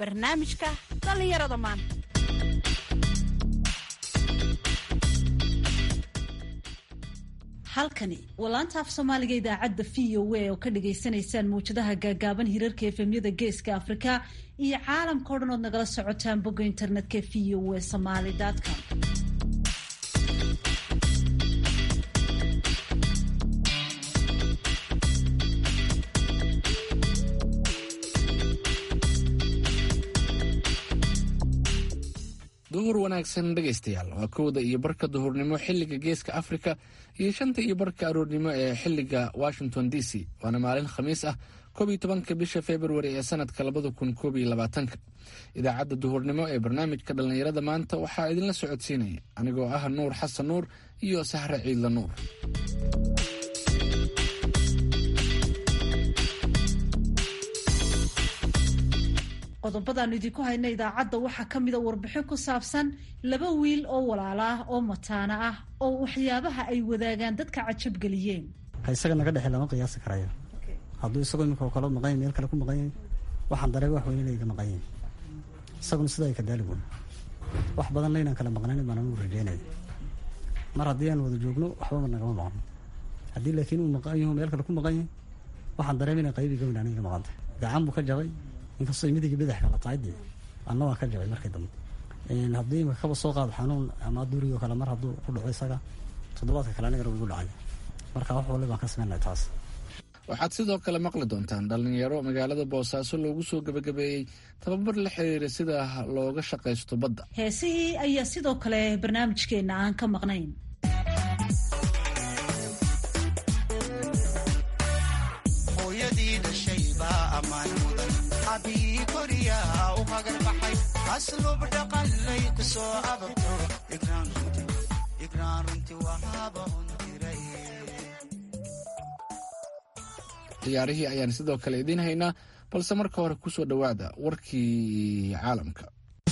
barnaamijka dhallinyarada maanta halkani waa laanta af soomaaliga idaacadda v o a oo ka dhagaysanaysaan mawjadaha gaagaaban hirarka efemyada geeska afrika iyo caalamka o dhan ood nagala socotaan bogga internetka v o a somaly com duhur wanaagsan dhegaystayaal waa kowda iyo barka duhurnimo xilliga geeska afrika iyo shanta iyo barka aroornimo ee xilliga washington d c waana maalin khamiis ah koob iyo tobanka bisha februari ee sanadka labada kun koob iyo labaatanka idaacadda duhurnimo ee barnaamijka dhallinyarada maanta waxaa idinla socodsiinaya anigoo ah nuur xasan nuur iyo sahre ciidla nuur qodobadaanu idinku hayna idaacadda waxaa ka mida warbixin ku saabsan laba wiil oo walaala ah oo mataana ah oo waxyaabaha ay wadaagaan dadka cajabgeliyeen isaga naga dhexe lama qiyaasi karayo hadduu isagoo imika kala maqanya meel kale ku maqanyay waxaan dareega wax weyne iga maqanyay isaguna sida ay kadaali wey wax badanna inaan kala maqnayn baan anugu rajeynaya mar haddii aan wada joogno waxbaba nagama maqno haddii laakiin uu maqan yahu meel kale ku maqanyay waxaan dareema inay qaybi gawin aniga maqantay gacan buu ka jabay inkastoo midiga badax kala tahay dee anna waan ka jabay markii dambe haddii imika kaba soo qaado xanuun ama durigoo kale mar hadduu ku dhaco isaga toddobaadka kale anigana wuu igu dhacay marka wax wali baan ka sameynaya taas waxaad sidoo kale maqli doontaan dhallinyaro magaalada boosaaso loogu soo gebagabeeyey tababar la xiriira sida looga shaqaysto badda heesihii ayaa sidoo kale barnaamijkeenna aan ka maqnayn hooyadii dhashay baa ammaan mudan abii koriyaa u hagarbaxay aslub dhaqanlay ku soo ababto igraan runti wahaaba un diray ciyaarihii ayaan sidoo kale idiin haynaa balse marka hore ku soo dhowaada warkii caalamka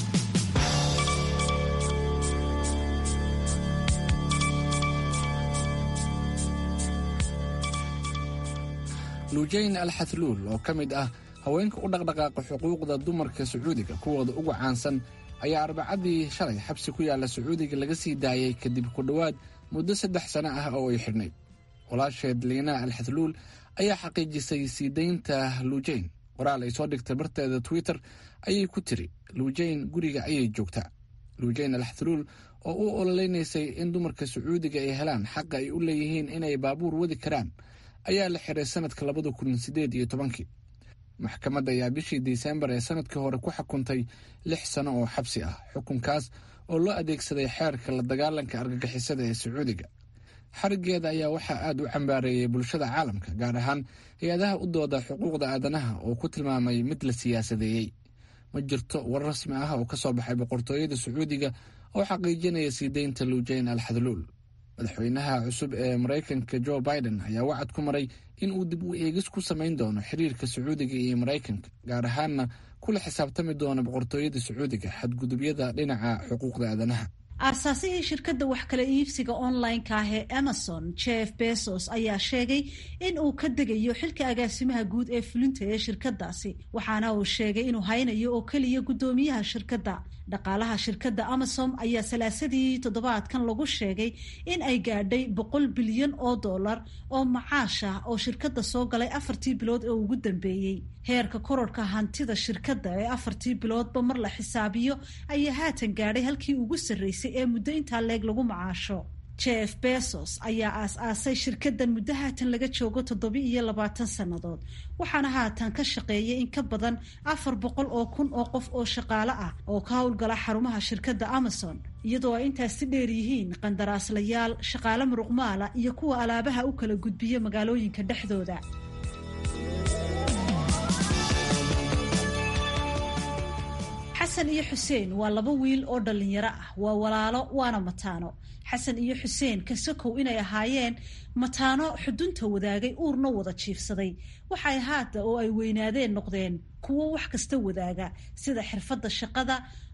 luujayn al xathluul oo ka mid ah haweenka u dhaqdhaqaaqa xuquuqda dumarka sacuudiga kuwooda ugu caansan ayaa arbacadii shalay xabsi ku yaalla sacuudiga laga sii daayay kadib ku dhowaad muddo saddex sano ah oo ay xidhnayd walaasheed liina al xathluul ayaa xaqiijisay sii daynta luujayn qoraal ay soo dhigtay barteeda twitter ayay ku tiri luujayn guriga ayay joogtaa luujayn al xathluul oo u ololeynaysay in dumarka sacuudiga ay helaan xaqa ay u leeyihiin inay baabuur wadi karaan ayaa la xiray sanadka labada kun sideed iyo tobankii maxkamadda ayaa bishii disembar ee sanadkii hore ku xukuntay lix sano oo xabsi ah xukunkaas oo loo adeegsaday xeerka la dagaalanka argagixisada ee sacuudiga xarigeeda ayaa waxaa aada u cambaareeyey bulshada caalamka gaar ahaan hay-adaha u dooda xuquuqda aadanaha oo ku tilmaamay mid la siyaasadeeyey ma jirto war rasmi ah oo ka soo baxay boqortooyada sacuudiga oo xaqiijinaya sii deynta luujayn al xadluul madaxweynaha cusub ee maraykanka jo biden ayaa wacad ku maray in uu dib u eegis ku samayn doono xiriirka sacuudiga iyo maraykanka gaar ahaanna kula xisaabtami doono boqortooyada sacuudiga xadgudubyada dhinaca xuquuqda aadanaha aasaasihii shirkadda wax kala iibsiga online-ka ah ee amazon jeff bezos ayaa sheegay in uu ka degayo xilka agaasimaha guud ee fulinta ee shirkadaasi waxaana uu sheegay inuu haynayo oo keliya guddoomiyaha shirkadda dhaqaalaha shirkadda amazon ayaa salaasadii toddobaadkan lagu sheegay in ay gaadhay boqol bilyan oo dollar oo macaash ah oo shirkadda soo galay afartii bilood ee ugu dambeeyey heerka kororhka hantida shirkadda ee afartii biloodba mar la xisaabiyo ayaa haatan gaadhay halkii ugu sarreysay ee muddo intaa leeg lagu macaasho jeff bezos ayaa aas-aasay shirkaddan muddo haatan laga joogo toddoba iyo labaatan sannadood waxaana haatan ka shaqeeyay in ka badan afar boqol oo kun oo qof oo shaqaale ah oo ka howlgala xarumaha shirkadda amazon iyadoo ay intaasi dheer yihiin qandaraaslayaal shaqaale muruqmaala iyo kuwa alaabaha u kala gudbiya magaalooyinka dhexdooda xasan iyo xuseen waa laba wiil oo dhallinyaro ah waa walaalo waana mataano xasan iyo xuseen kasakow inay ahaayeen mataano xudunta wadaagay uurna wada jiifsaday waxay haata oo ay weynaadeen noqdeen kuwo wax kasta wadaaga sida xirfadda shaqada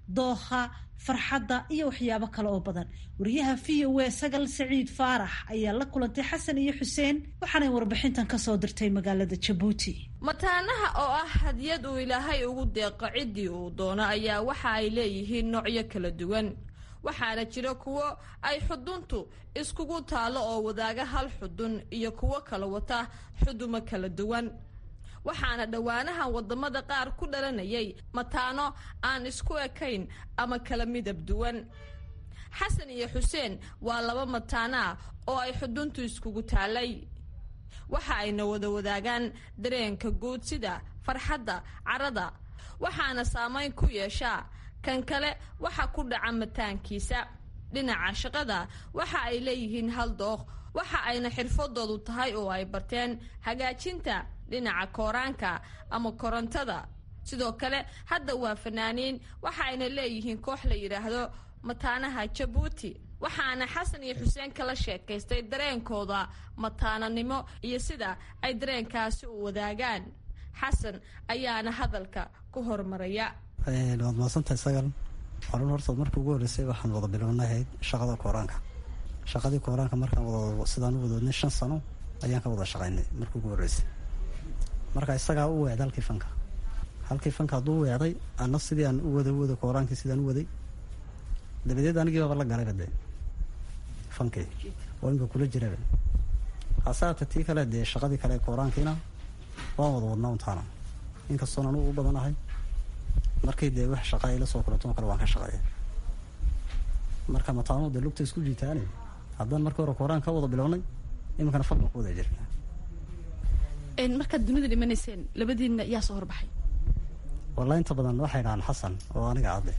dookha farxadda iyo waxyaabo kale oo badan wariyaha v o a sagal saciid faarax ayaa la kulantay xasan iyo xuseen waxaanay warbixintan kasoo dirtay magaalada jabuuti mataanaha oo ah hadiyad uu ilaahay ugu deeqo ciddii uu doono ayaa waxa ay leeyihiin noocyo kala duwan waxaana jira kuwo ay xuduntu iskugu taalo oo wadaaga hal xudun iyo kuwo kala wata xudumo kala duwan waxaana dhowaanahan wadamada qaar ku dhalanayay mataano aan isku ekayn ama kala midab duwan xasan iyo xuseen waa laba mataano ah oo ay xuduntu iskugu taalay waxa ayna wada wadaagaan dareenka guud sida farxadda carada waxaana saamayn ku yeeshaa kan kale waxa ku dhaca mataankiisa dhinaca shaqada waxa ay leeyihiin hal dooq waxa ayna xirfadoodu tahay oo ay barteen hagaajinta dhinaca kooraanka ama korontada sidoo kale hadda waa fanaaniin waxa ayna leeyihiin koox la yidhaahdo mataanaha jabuuti waxaana xasan iyo xuseen kala sheekaystay dareenkooda mataananimo iyo sida ay dareenkaasi u wadaagaan xasan ayaana hadalka ku hormaraya waad mahadsantahay sagal horun horta markii ugu horreysay waxaan wada bilownahayd shaqada kooraanka shaqadii kooraanka markaan wada sidaan u wadoodnay shan sano ayaan ka wada shaqaynay markii ugu horreysay marka isagaa u weecday halkii fanka halkii fanka hadduu u weecday ana sidii aan u wada wada kooraankii sidaan u waday dabadeed anigii baaba la galayba dee fankii oo inka kula jiraba hasaata tii kale dee shaqadii kale kooraankiina waan wada wadnaa untaana inkastoon anugu u badanahay markii dee wax shaqa ay la soo kulato kale waan ka shaqeeya marka mataanu dee lugta isku jiitaane haddaan markii hore kooraan ka wada bilownay iminkana fal baan ku wada jirna markaad dunida dhimanayseen labadiinna yaa soo horbaxay wallahi inta badan waxay dhahaan xasan oo aniga cadde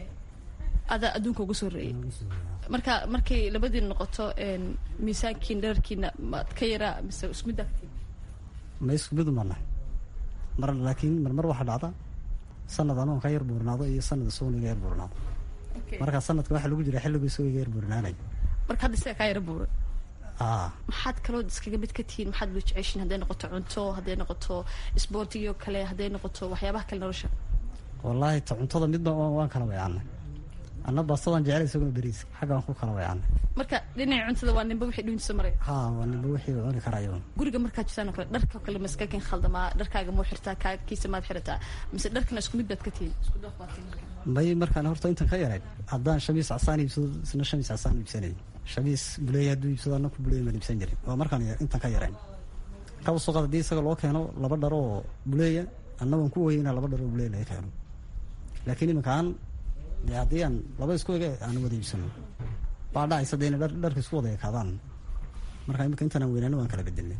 adaa adduunka ugu soo horeeyay marka markay labadiin noqoto miisaankiin dherarkiina maad ka yaraa mise isku mid agtiin ma isku mid umanahay mar laakiin marmar waxaa dhacda sanad anuun ka yar buurnaado iyo sanad isaguna iga yar buurnaado marka sanadka waxaa lagu jira xilligu isagoo iga yar buurnaanay marka hadda isaga kaa yara buura aa maxaad kaloo iskaga mid ka tihiin maxaad wada jeceshiin hadday noqoto cunto hadday noqoto isboortigio kale hadday noqoto waxyaabaha kale nolosha wallaahi ta cuntada midba waan waan kala weecanay anna baastadaan jecel isaguna beriis xaggaan ku kala weecanay marka dhinaca cuntada waa ninba wixii dhuuntiisa maray haa waa ninba wixii uu cuni karayo guriga markaad jirtaan oo kale dharka kale maskakin khaldamaa dharkaaga muu xirtaa kaakiisa maad xirataa mise dharkana isku mid baad ka tihiin isku dooq baad tihiin marka may markaan horta intan ka yarayn haddaan shamiis casaan iibsado isna shamiis casaan iibsanay shamiis buleeya hadduu iibsado anna ku buleeya maan iibsan jirin waa markaan intan ka yarayn kaba soo qaad haddii isaga loo keeno laba dhar oo buleeya anna waan ku weynaa laba dhar oo buleeya laga keeno laakiin iminkaan dee haddii aan laba isku ege aan wada iibsano baa dhacaysa dee inay dhar dharka isku wada ekaadaan marka iminka intaan aan weynaano waan kala bedelnay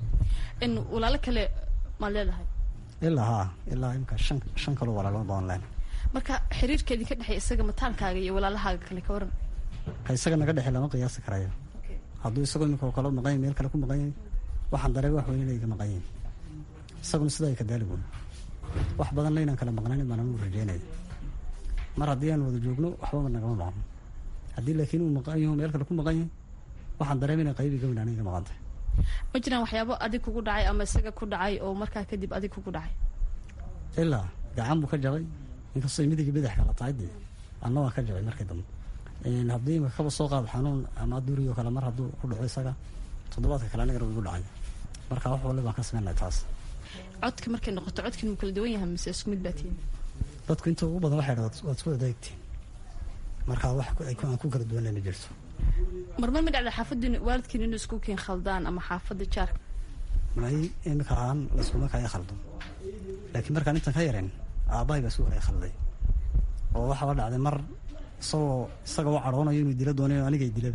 in walaalo kale maad leedahay ilaa haa ilaa imika shan shan kaloo walaalo baan leen marka xiriirkeedii ka dhexeeya isaga mataankaaga iyo walaalahaaga kale ka waran ka isaga naga dhexe lama qiyaasi karayo hadduu isagoo imika oo kale maqan yahay meel kale ku maqan yahay waxaan dareen wax weyn inay ka maqan yihin isaguna sidaa ay ka daaligoon wax badanna inaan kala maqnayn baan anugu rajeynaya mar haddii aan wada joogno waxbaba nagama maqno haddii laakiin uu maqan yaho meel kale ku maqan yahay waxaan dareem inay qaybi gawin aniga maqan tahay ma jiraan waxyaabo adig kugu dhacay ama isaga ku dhacay oo markaa kadib adig kugu dhacay ilaa gacan buu ka jabay inkastoo midiga badax kala tahay dee anna waa ka jabay markii dambe haddii imika kaba soo qaado xanuun ama duriyo kale mar hadduu ku dhaco isaga toddobaadka kale anigana igu dhacay marka wax wali baan ka sameynay taas codka markay noqoto codkin muu kala duwan yahay mise isku mid baa tihiin dadku inta ugu badan waxay dhaha waad isku adeegtiin marka wax aan ku kala duwanay ma jirto marmar ma dhacda xaafaddiin waalidkiin inuu isku keen khaldaan ama xaafadda jaarka may imika ahaan laskuma kaya khaldo laakiin markaan intan ka yarayn aabbahay baa isku kaya khalday oo waxaaba dhacday mar isagoo isaga u cadhoonayo inuu dila doonayo anigay dilaba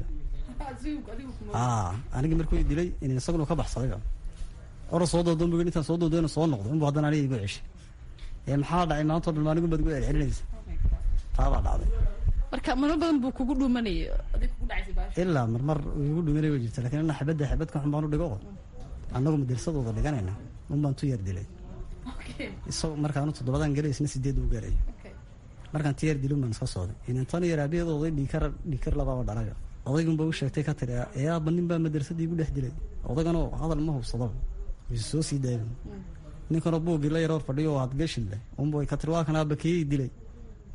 aa anigii markuu dilay in isaguna ka baxsadayba ora soo doodoon bu intaan soo doodoona soo noqdo inbu haddana aniga igu ceshay ee maxaa dhacay maanta o dhan anigu baad igu celcelinaysa taabaa dhacday marka marmar badan buu kugu dhuumanayay adig kugu dhacaysay ilaa marmar igu dhuminay way jirta lakiin ana xabadda xabadka xun baan u dhigo annagu madarsadooda dhiganayna un baan tu yar dilay isagoo markaanu toddobadaan gelay isna sideed u gaaraya markaan ti yar dilin baan iska sooday inantan yar aabaheed oday dhiikar dhiikar labaaba dhalayo odaygunba u sheegtay ka tiri ee aaba nin baa madarsadii igu dhex dilay odayganoo hadal ma hubsado way soo sii daayan ninkanoo buuggii la yaroor fadhiyo oo hadgashille unba ka tiri waa kan aaba kiyay dilay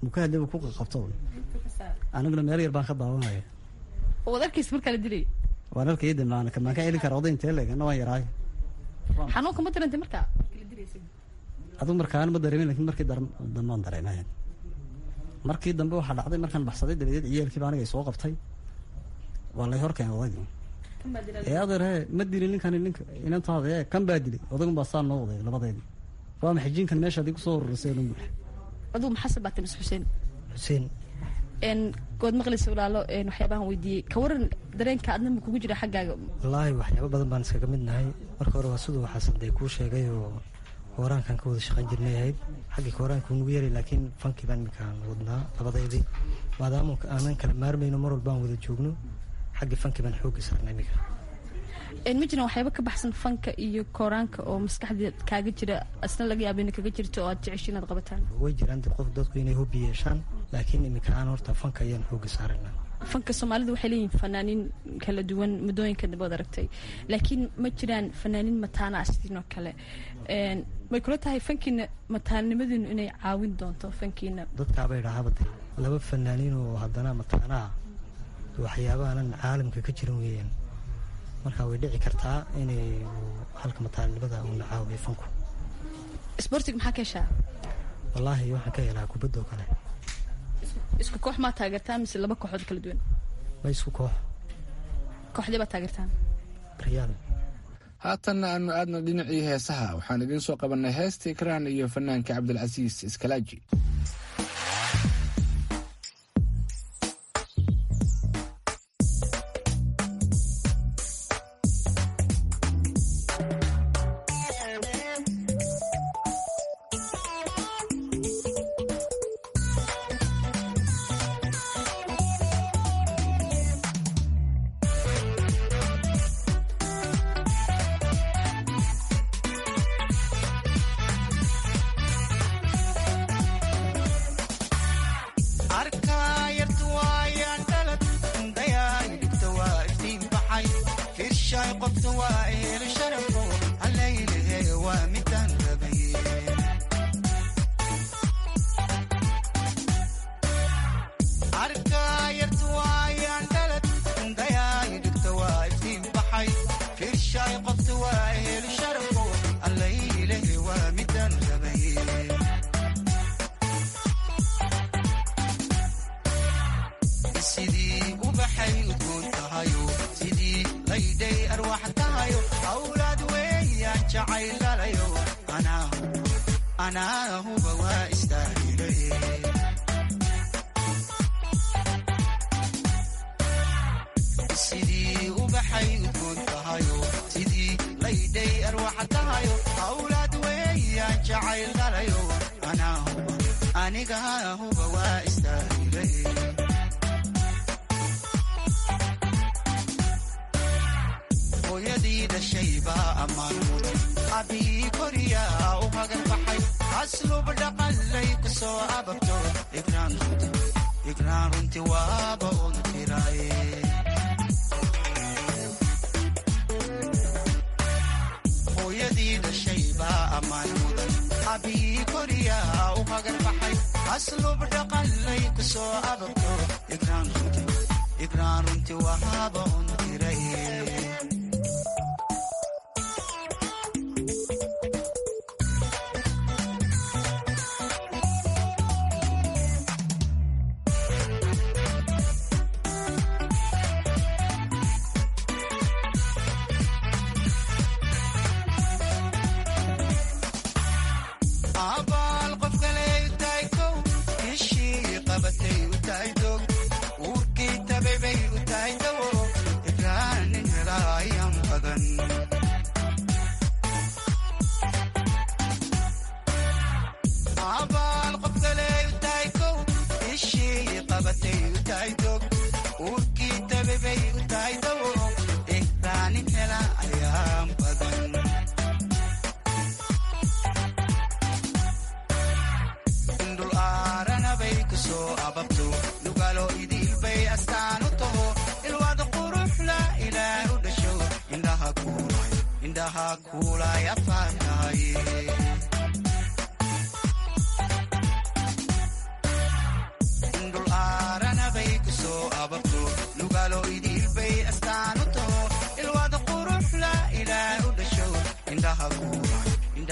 mukaadaba ku qabto aniguna meel yar baan ka daawanaya waad arkaysa markaa la dilay waan arkayda maan maan ka celin kara oday intee leeg ana waan yaraayo xanuunka ma darantay markaa adigu markaan ma dareemin lakin markii dambe aan dareemayan markii dambe waxaa dhacday markaan baxsaday dabadeed ciyaalkiiba aniga soo qabtay waa lay horkeen odaygii ee adeer he ma dilin ninkani ninka inantaada ee kan baa dilay odagun baa saa noo waday labadeedii waa maxay jinkan meesha adii kusoo horeysay odhan buux aduu maxasan baa tamis xuseen xuseen n good maqlaysa walaalo waxyaabahan weydiiyey ka waran dareenka adna ma kugu jira xaggaaga wallaahi waxyaaba badan baan iskaga mid nahay marka hore waa siduu xasan dee kuu sheegay oo kooraankan ka wada shaqayn jirnay ahayd xaggii kooraanka unugu yaray laakiin fankii baan iminkaan wadnaa labadeydii maadaama aanan kala maarmayno mar walba aan wada joogno xaggii fankii baan xoogga saarnay iminka ma jiraan waxyaaba ka baxsan fanka iyo kooraanka oo maskaxdeed kaaga jira asna laga yaaba ina kaga jirto oo aad jecesho inaad qabataan way jiraan dee qof dadku inay hobbi yeeshaan laakiin iminka aan horta fanka ayaan xoogga saaraynaa fanka soomaalida waxay leeyihin fanaaniin kala duwan muddooyinka dambe od aragtay laakiin ma jiraan fanaaniin mataana ah sidiin oo kale may kula tahay fankiina mataanimadiinu inay caawin doonto fankiina dadkaaba idhaahaba dee laba fanaaniin oo haddana mataanaa waxyaabaanan caalamka ka jiran weeyaan marka way dhici kartaa inay halka mataanimada uuna caawiyo fanku sbortig maxaa ka heshaa wallaahi waxaan ka helaa kubaddoo kale isku koox maa taageertaan mise laba kooxood kala duwan ma isku koox kooxdee baad taageertaan riyaal haatanna aanu aadna dhinacii heesaha waxaan idiin soo qabannay heesta ikraan iyo fanaanka cabdilcasiis iskalaaji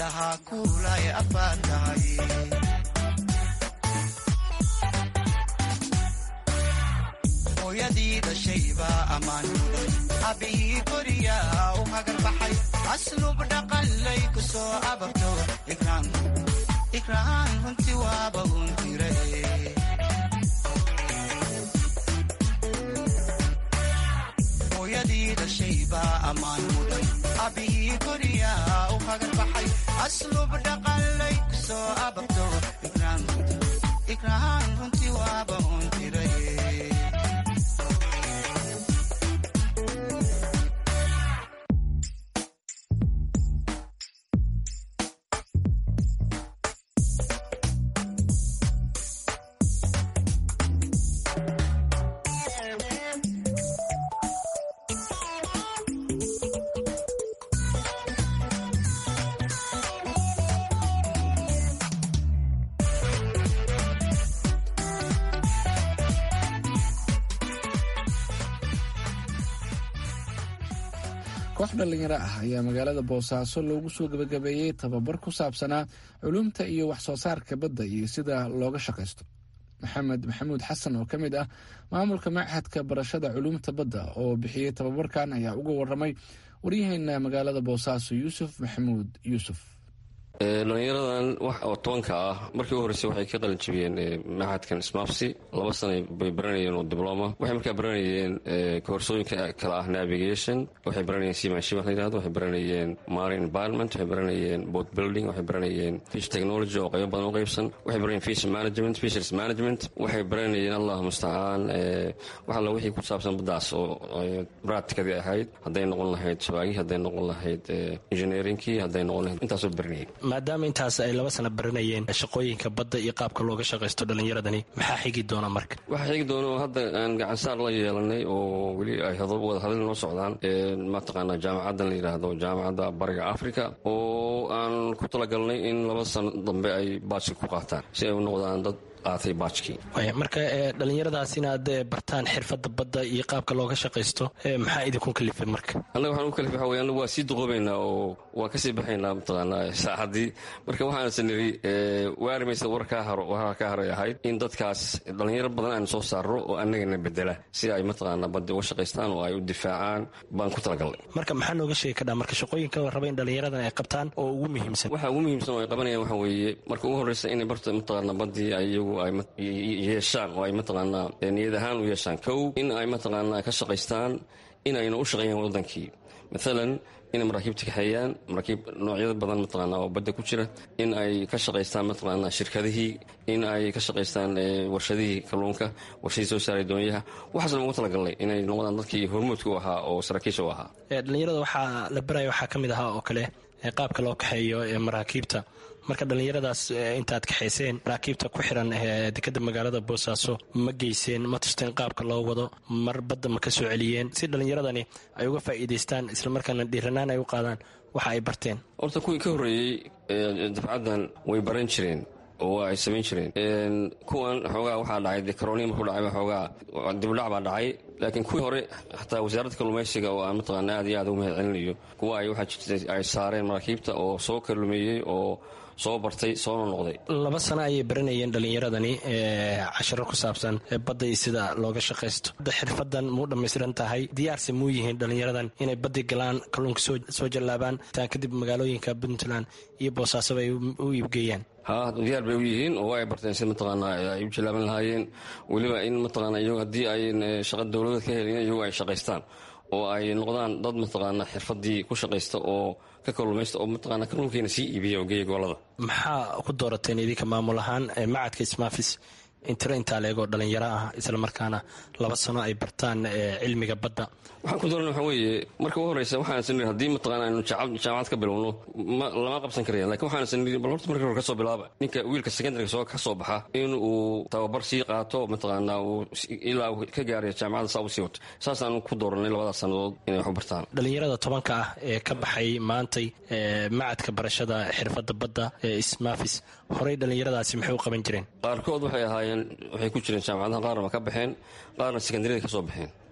indhaha kuulay afaad tahay hooyadii dhashaybaa ammaan mudan abbihii koriyaa u hagar baxay aslub dhaqanlay ku soo abarto ikraan runti waaba uun tire hooyadii dhashaybaa ammaan mudan abbihii koriyaa u hagar baxay aslub dhaqanlay ku soo abarto ikraan runti waaba uun tire koox dhallinyaro ah ayaa magaalada boosaaso loogu soo gebagabeeyey tababar ku saabsanaa culumta iyo wax soo saarka badda iyo sida looga shaqaysto maxamed maxamuud xasan oo ka mid ah maamulka machadka barashada culumta badda oo bixiyey tababarkan ayaa uga waramay waryaheena magaalada boosaaso yuusuf maxamuud yuusuf dhalinyaradan wax oo tobanka ah markii u horreysay waxay ka qalin jabiyeen maxadkan smapsi laba sana bay baranayeen oo dibloma waxay markaa baranayeen koorsooyinka kale ah navigation waxay baranayeen simanship wax la yirahdo waxay baranayeen marine environment waxay baranayeen boat building waxay baranayeen fish technology oo qaybo badan u qaybsan waxay baranayeen fish management fisheries management waxay baranayeen allah mustacaan wax alla wixii ku saabsan baddaas oo practicadii ahayd hadday noqon lahayd shabaagii hadday noqon lahayd engineeringkii hadday noqon lahayd intaasoo baranayeen maadaama intaas ay laba sana baranayeen shaqooyinka badda iyo qaabka looga shaqaysto dhallinyaradani maxaa xigi doona marka waxaa xigi doona oo hadda aan gacansaar la yeelanay oo weli ay wada hadal noo socdaan mataqaanaa jaamacaddan la yidhaahdo jaamacadda bariga africa oo aan ku talagalnay in laba sano dambe ay baajka ku qaataan si ay u noqdaan dad qaatay baajkii marka dhalinyaradaas inaad bartaan xirfadda badda iyo qaabka looga shaqaysto maxaa idinku kalifay marka annaga waxaan u kalifay waxa wey annagu waa sii duqoobaynaa oo waan kasii baxaynaa mataqaanaa saaxaddii marka waxaanse niri waarimaysa war kaa haro warar kaa haray ahayd in dadkaas dhalinyaro badan aan soo saarro oo annagana bedela si ay mataqaanaa badda uga shaqaystaan oo ay u difaacaan baan ku talagalnay marka maxaa nooga sheegi kadhaa marka shaqooyinka la raba in dhalinyaradan ay qabtaan oo ugu muhiimsan waxa ugu muhiimsan oo ay qabanayaan waxa weeye marka ugu horreysa inay barta mataqaanaa baddii ayagu ay yeeshaan oo ay mataqaanaa niyad ahaan u yeeshaan kow in ay mataqaanaa ka shaqaystaan in ayna u shaqeeyaan waddankii maalan inay maraakiibta kaxeeyaan maraakiib noocyada badan mataqaanaa oo badda ku jira in ay ka shaqaystaan mataqaanaa shirkadihii in ay ka shaqaystaan warshadihii kalluunka warshadii soo saaray doonyaha waxaas lagu talagalnay inay noqdaan dadkii hormuudka u ahaa oo saraakiisha u ahaa dhalinyarada waxaa la baraya waxaa ka mid ahaa oo kale qaabka loo kaxeeyo ee maraakiibta marka dhallinyaradaas intaad kaxayseen maraakiibta ku xiran dekada magaalada boosaaso ma geyseen ma tusteen qaabka loo wado mar badda ma ka soo celiyeen si dhallinyaradani ay uga faa'iidaystaan islamarkaana dhiiranaan ay u qaadaan waxa ay barteen horta kuwii ka horreeyey dafcaddan way baran jireen oo ay samayn jireen kuwan xoogaa waxaa dhacay de karoonihi markuu dhacay xoogaa dibudhac baa dhacay laakiin kuwii hore xataa wasaaradda kalluumaysiga oo aan mataqaana aad iyo aad ugu mahad celinayo kuwa ay waxaa jirtay ay saareen maraakiibta oo soo kallumeeyey oo soo bartay soona noqday laba sano ayay baranayeen dhallinyaradani casharo ku saabsan badda iyo sida looga shaqaysto hadda xirfadan muu dhammaystiran tahay diyaarse muu yihiin dhallinyaradan inay baddi galaan kalluunka soo jallaabaan taan kadib magaalooyinka puntland iyo boosaasoba ay u iibgeeyaan ha diyaar bay u yihiin oo ay barteen si mataqaanaa ay u jallaaban lahaayeen weliba in mataqaanaa iyagu haddii ay shaqa dowladeed ka helin iyagu ay shaqaystaan oo ay noqdaan dad mataqaanaa xirfadii ku shaqaysta oo ka kalluumaysta oo mataqaanaa kalluunkeena sii iibiya oo geeya gobolada maxaa ku doorateen idinka maamul ahaan macadka ismaafis intiro intaa leegoo dhallinyaro ah islamarkaana laba sano ay bartaan cilmiga badda waxaan ku doorana waxa weeye marka u horreysa waxaan saniri haddii mataqaana aynu jaamacad ka bilowno lama qabsan karaya lakin waxaan saniri bal horta markii hore ka soo bilaaba ninka wiilka secondaryga soo ka soo baxa in uu tababar sii qaato mataqaanaa uu ilaa uu ka gaarayo jaamacadda saa u sii wato saasaan ku dooranay labadaas sannadood inay wax u bartaan dhallinyarada tobanka ah ee ka baxay maantay macadka barashada xirfadda badda ee ismaafis horey dhallinyaradaasi maxay u qaban jireen qaarkood waxay ahaayeen waxay ku jireen jaamacadaha qaarna waa ka baxeen qaarna secondaryada ka soo baxeen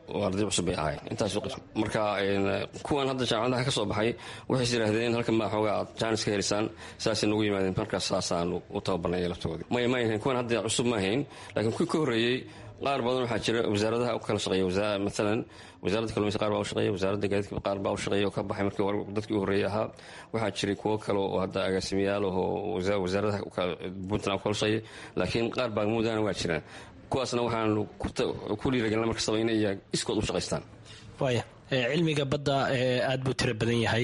oo arday cusub bay ahayn intaas marka kuwan hadda jaamacadaha ka soo baxay waxays yidhaahdeen halkan baa xoogaa aad jaanis ka helisaan saasay nagu yimaadeen markaas saasaan u tababarnay laftoodii maya ma ahayn kuwan hadda cusub ma ahayn laakiin kuwii ka horreeyey qaar badan waxaa jira wasaaradaha u kala shaqeeya maalan wasaaradda kalluumaysa qaar baa u shaqeeya wasaaradda gaadiidka qaar baa u shaqeeya oo ka baxay markii hore dadkii u horreeyay ahaa waxaa jiray kuwo kale oo hadda agaasimayaal oo wasaaradaha puntland u kala shaqeeya laakiin qaar baa muudana waa jiraan kuwaasna waxaanu ku dhiiragelina markastaba inay iskood u shaqaystaan waaya cilmiga badda aad buu tiro badan yahay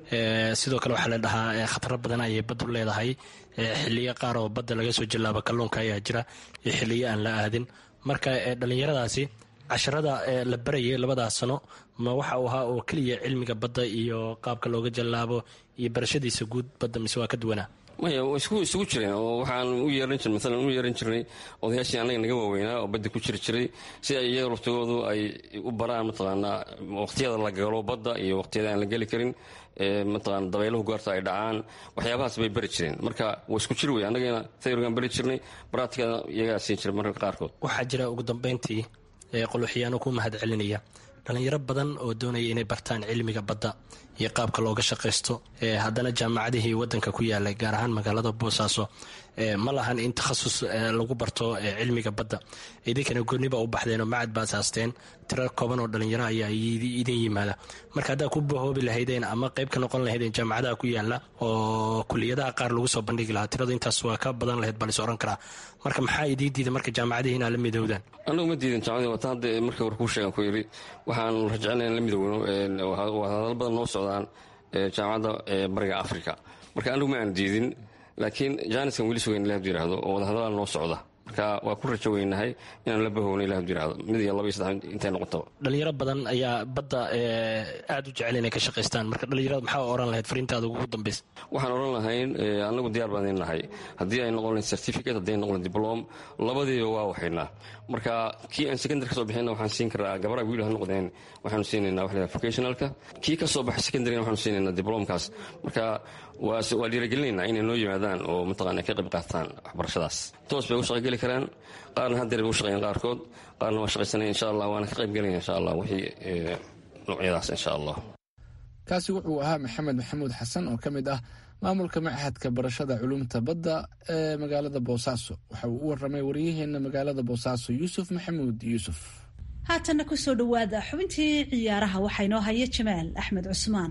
sidoo kale waxaa la dhahaa khataro badan ayay baddu leedahay xiliyo qaar oo badda laga soo jallaabo kalluunka ayaa jira iyo xiliyo aan la aadin marka dhallinyaradaasi casharada la barayay labadaas sano ma waxa uu ahaa oo keliya cilmiga badda iyo qaabka looga jallaabo iyo barashadiisa guud badda mise waa ka duwanaa maya isugu jireen oo waxaan u yeeran jir maalan u yeeran jirnay odayaashii annaga naga waaweynaa oo badda ku jiri jiray si ay iyaga laftigoodu ay u baraan mataqaanaa waqtiyada la galo badda iyo waqtiyada aan la geli karin mataqaana dabayluhu goorta ay dhacaan waxyaabahaas bay bari jireen marka waa isku jir wey annagana tayrigaan bari jirnay baraatikada iyagaa siin jiray mararka qaarkood waxaa jira ugu dambayntii qoloxyaano ku mahad celinaya dhallinyaro badan oo doonaya inay bartaan cilmiga badda iyo qaabka looga shaqaysto haddana jaamacadihii wadanka ku yaalay gaar ahaan magaalada boosaaso ma lahan in takhasus lagu barto cilmiga badda idinkana gooniba u baxdeenoo macad ba asaasteen tiro kooban oo dhallinyaro ayaa idin yimaada marka haddaa ku bahoobi lahaydeen ama qayb ka noqon lahaydeen jaamacadaha ku yaala oo kuliyadaha qaar lagu soo bandhigi lahaa tirada intaas waa ka badan lahayd baa lis ohan karaa marka maxaa idii diida marka jaamacadihii inaa la midowdaan annagu ma diidan jaamacadii wata hadda marka war kuu sheegan ku yidhi waxaan rajecnay in la midowno waa hadal badan noo socdaan jaamacadda bariga africa marka anigu ma aan diidin laakiin jaaniskan weli sugayn ilah hadu yihahdo oo wadahadalaa noo socda marka waa ku rajo weynahay inaan la bahowna ilah hadu yihahdo mid iyo laba iyo saddex intay noqotaba dhalinyaro badan ayaa badda aad u jecel inay ka shaqaystaan marka dhalinyarada maxaa oran lahayd fariintaada ugu dambaysa waxaan oran lahayn annagu diyaar baan idin nahay haddii ay noqon lahayd certificate haddii ay noqon lahayd diplom labadiiba waa waxaynaa marka kii aan secondary ka soo bixinna waxaan siin karaa gabaraha wiil ha noqdeen waxaanu siinaynaa waxa vocationalka kii ka soo baxay secondaryna waxaanu siinaynaa diplomkaas marka waa dhiiragelinaynaa inay noo yimaadaan oo mataqana ka qayb qaataan waxbarashadaas toos bay u shaqageli karaan qaarna haddeer bay u shaqeeyaan qaarkood qaarna waa shaqaysanaya insha allah waana ka qayb gelaya insha allah wixii noocyadaas insha allah kaasi wuxuu ahaa maxamed maxamuud xasan oo ka mid ah maamulka machadka barashada culumta badda ee magaalada boosaaso waxa uu u waramay waryaheena magaalada boosaaso yuusuf maxamuud yuusuf haatanna kusoo dhowaada xubintii ciyaaraha waxaa inoo haya jamaal axmed cusmaan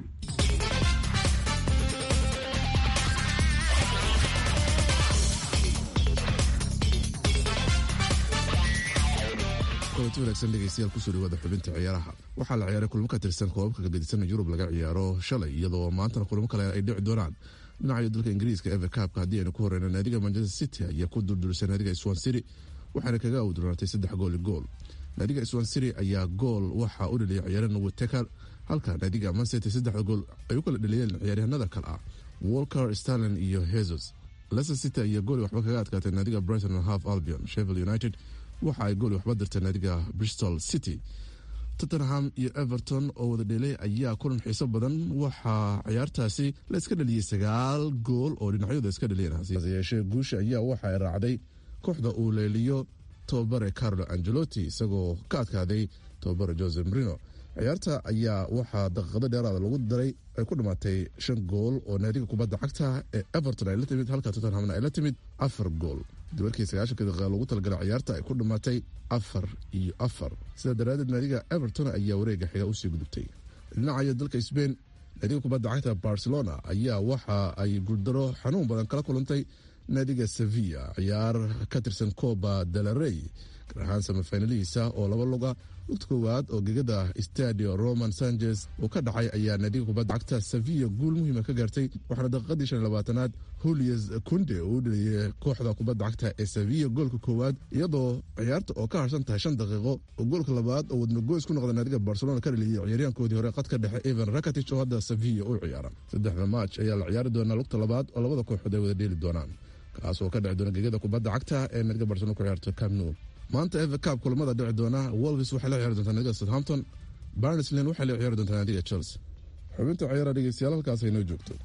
kulanti wanaagsan dhegeystayaal kusoo dhawaada xubinta ciyaaraha waxaa la ciyaaray kulmo ka tirsan koobabka kagadisan yurub laga ciyaaro shalay iyadoo maantana kulmo kale ay dhici doonaan dhinaca dalka ingiriiska eve kaabka haddii aynu ku horeyno naadiga manchester city ayaa ku durdurisay naadiga swan city waxaana kaga awdurnaatay saddex gool i gool naadiga swan city ayaa gool waxaa u dhaliyay ciyaarana witeker halka naadiga mancity saddexda gool ay u kala dhaliyeen ciyaaryahanada kale ah walker starlin iyo hesus leicester city ayaa gooli waxba kaga adkaatay naadiga brighton half albion sheffield united waxa ay gooli waxba dirtay naadiga bristol city tottenham iyo everton oo wada dhelay ayaa kulan xiiso badan waxaa ciyaartaasi la iska dhaliyey sagaal gool oo dhinacyadu iska dhaliyeen hase yeeshee guusha ayaa waxa ay raacday kooxda uu leeliyo tobabare carlo angelotti isagoo ka adkaaday tobabare jose marino ciyaarta ayaa waxaa daqiiqado dheeraada lagu daray ay ku dhamaatay shan gool oo naadiga kubadda cagta ee everton ay la timid halka tottenhamna ay la timid afar gool duwarkii sagaashanka daqiiqa lagu talagalay ciyaarta ay ku dhamaatay afar iyo afar sidaa daraadeed naadiga everton ayaa wareega xiga usii gudubtay dhinacayo dalka sbain naadiga kubadda cagta barcelona ayaa waxa ay guuldaro xanuun badan kala kulantay naadiga sevilla ciyaar ka tirsan coba delarey gaar ahaan samafinalihiisa oo laba luga lugta koowaad oo gegada stadio roman sanchez uu ka dhacay ayaa naadiga kubadda cagta sevilla guul muhiima ka gaartay waxaana daqiiqadii shan labaatanaad julius kunde uu u dhaliyay kooxda kubadda cagta ee sevilla goolka koowaad iyadoo ciyaarta oo ka harsan tahay shan daqiiqo oo goolka labaad oo wadnagoys ku noqda naadiga barcelona ka dhaliyay ciyaaryahankoodii hore qadka dhexe evan rakatich oo hadda sevilla u ciyaara saddexda maaj ayaa la ciyaari doonaa lugta labaad oo labada kooxood ay wada dheeli doonaan kaas oo ka dheci doona gegada kubadda cagta ee naadiga barcelona ku ciyaarto camno maanta eve cab kulamada dhici doona wolves waxay la ciyaari doontaa naadiga southampton barnesland waxay la ciyaari doontaa naadiga chelsea xubinta ciyaara dhegeystayaal halkaas ay noo joogto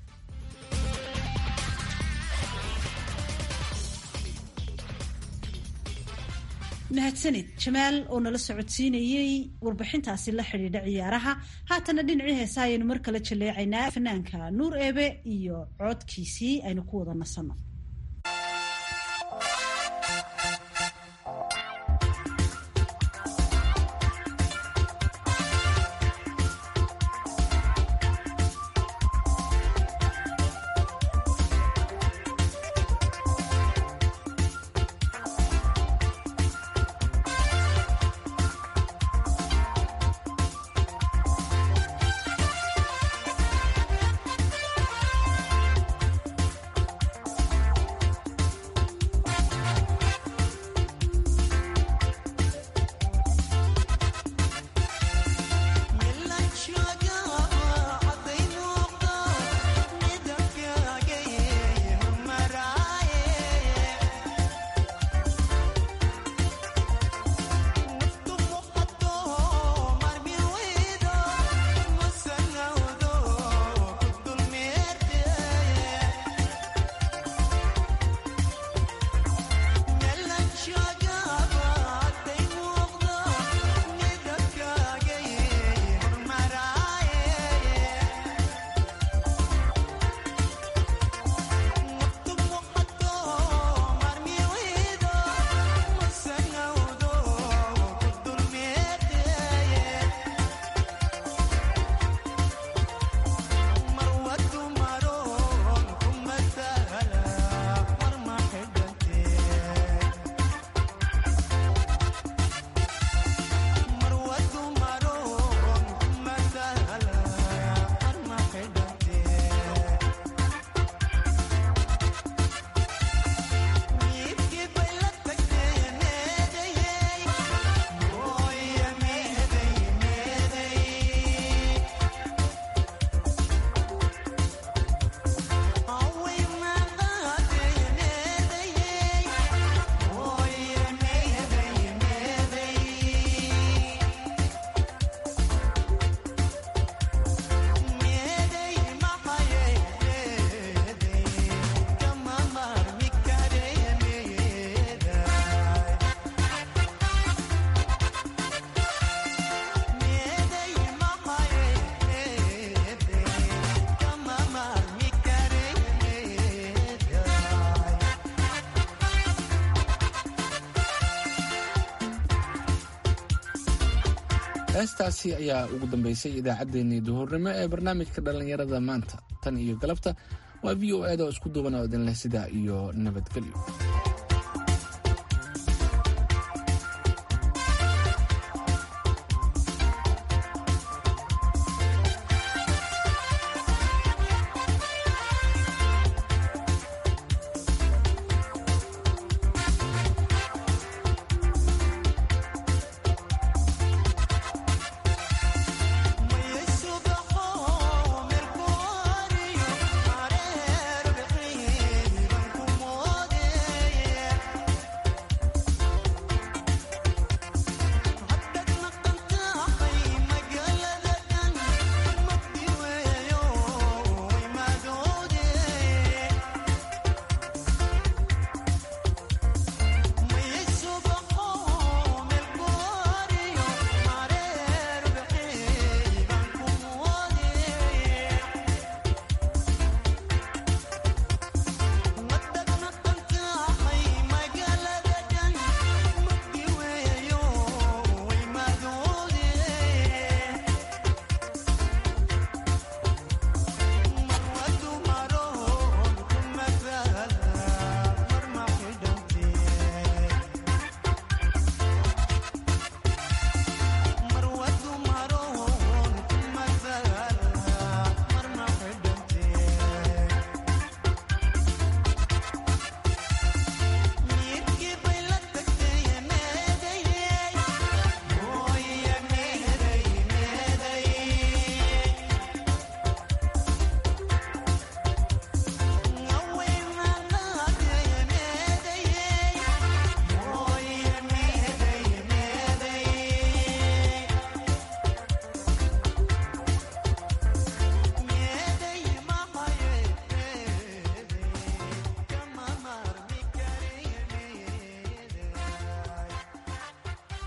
mahadsanid jamaal oo nala socodsiinayey warbixintaasi la xidhiidha ciyaaraha haatana dhinacii heesa ayaynu mar kale jaleecaynaa fanaanka nuur eebe iyo coodkiisii aynu ku wada nasanno heestaasi ayaa ugu dambeysay idaacaddeenii duhurnimo ee barnaamijka dhallinyarada maanta tan iyo galabta waa v o eda oo isku duuban oo idin leh sidaa iyo nabadgelyo